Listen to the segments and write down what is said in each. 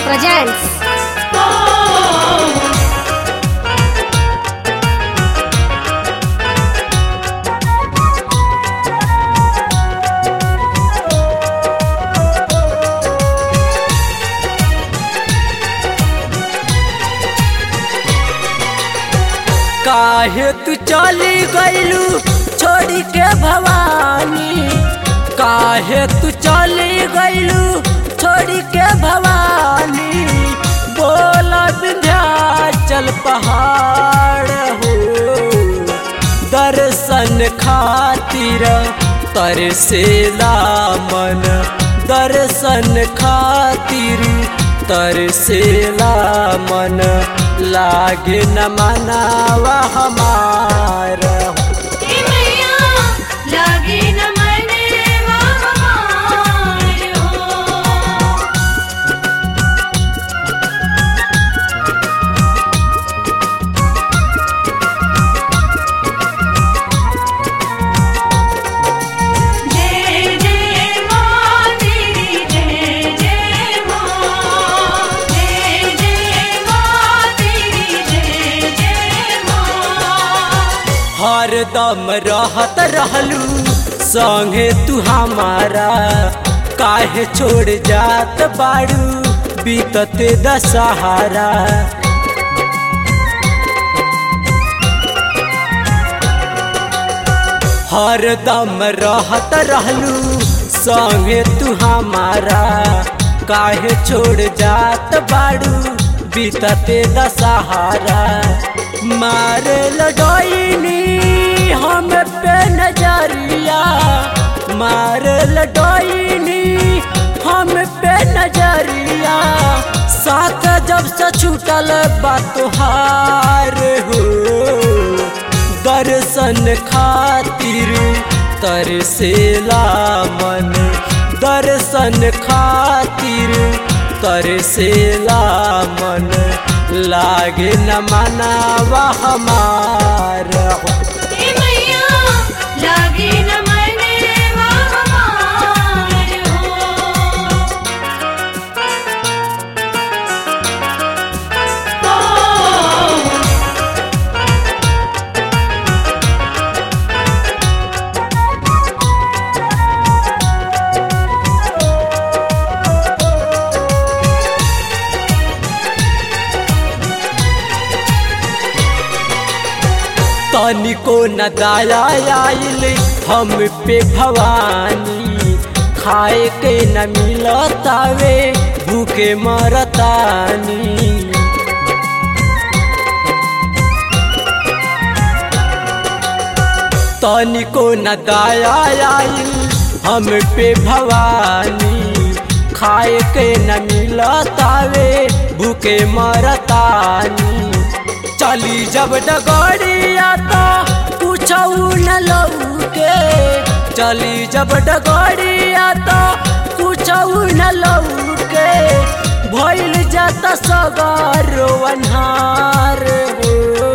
presents काहे तू चली गईलू छोड़ी के भवानी काहे तू चली गईलू छोड़ी के भवानी बोला विंध्याचल पहाड़ हो दर्शन खातिर तरसेला मन दर्शन खातिर तरसेला मन लागे न मनावा हमारा लागे न मनेवा हमार हो जय जय मां तेरी जय जय मां जय जय मां तेरी जय जय मां हरदम रहत रहलू संगे तू हमारा काहे छोड़ जात बाड़ू बीतते दशहरा हरदम रहत रहलू संगे तू हमारा काहे छोड़ जात बाड़ू बीतते दशहरा मारे लडोइनी हम पे नजरिया मारे लडोइनी हम पे नजरिया साथ जब से छूटल बा तोहार हो दर्शन खातिर तरसेला मन दर्शन खातिर तरसेला मन लागे न मनावा हमारा ए मैया लागे न मनेवा हमार हो तनिको न दया आइल हम पे भवानी खाए के न मिलतावे भूखे मरतानी तनिको न दया आइल हम पे भवानी खाए के न मिलतावे भूखे मरतानी चली जब डगड़िया तो पूछऊ न लौके चली जब डगड़िया तो पूछऊ न लौके भइल जाता सगारो अन्हार हो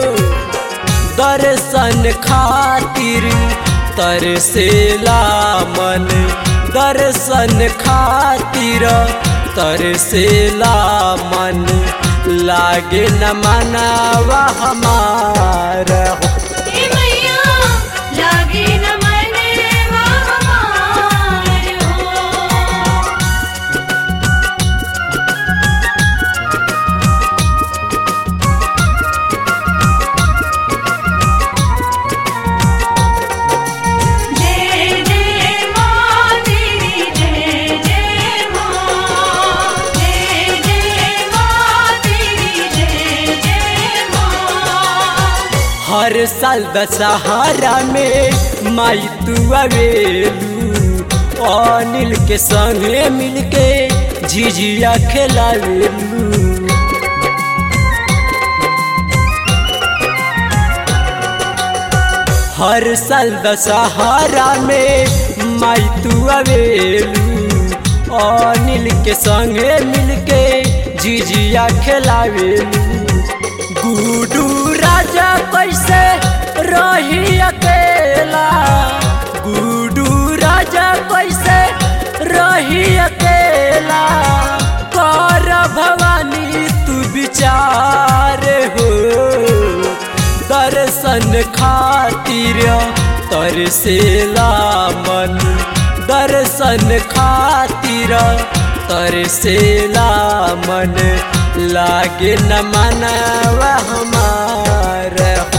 दर्शन खातिर तरसेला मन दर्शन खातिर तरसेला मन लागे न मनावा हमारा ए मैया लागे न मनेवा हमार हो जय जय मां तेरी जय जय मां जय जय मां तेरी जय जय मां हर साल दशहरा में माई तू आवेलू अनिल के संगे मिलके झिझिया खेलावेलू हर साल दशहरा में माई तू आवेलू अनिल के संगे मिलके झिझिया खेलावेलू गुडू राजा कैसे रही अकेला गुडू राजा कैसे रही अकेला कर भवा विचार हो दर्शन खातिर तरसेला मन दर्शन खातिर तरसेला मन लागे न मनवा हमार